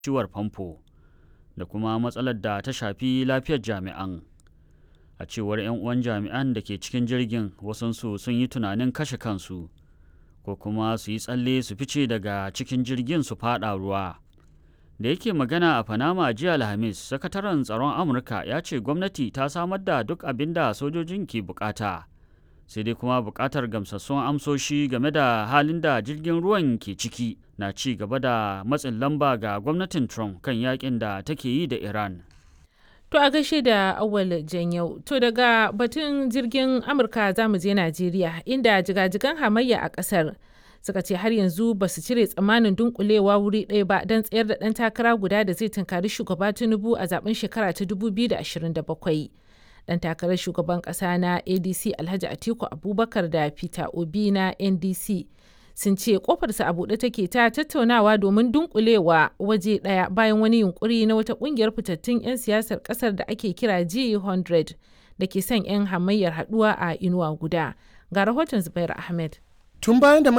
ciwar famfo da kuma matsalar da ta shafi lafiyar jami'an a cewar 'yan uwan jami'an da ke cikin jirgin wasansu sun yi tunanin kashe kansu ko kuma su yi tsalle su fice daga cikin jirgin su fada ruwa da yake magana a panama jiya alhamis sakataren tsaron amurka ya ce gwamnati ta samar da duk abin da sojojin ke bukata sai dai kuma bukatar gamsassun amsoshi game da halin da jirgin ruwan ke ciki na ci gaba da matsin lamba ga gwamnatin trump kan yakin da take yi da iran To a gaishe da awal janyau. To daga batun jirgin Amurka za mu je Najeriya inda jigajigan hamayya a ƙasar suka ce har yanzu ba su cire tsammanin dunkulewa wuri ɗaya ba don tsayar da ɗan takara guda da zai tunkari shugaba Tinubu a zaben shekara ta 2027. Ɗan takarar shugaban ƙasa na ADC Alhaji Atiku Abubakar da Peter Obi na NDC sun ce kofarsa a buɗe take ta tattaunawa domin dunkulewa waje ɗaya bayan wani yunkuri na wata ƙungiyar fitattun 'yan siyasar ƙasar da ake kira G100 da ke son 'yan hamayyar haɗuwa a inuwa guda. Ga rahoton Zubair Ahmed. Tun bayan da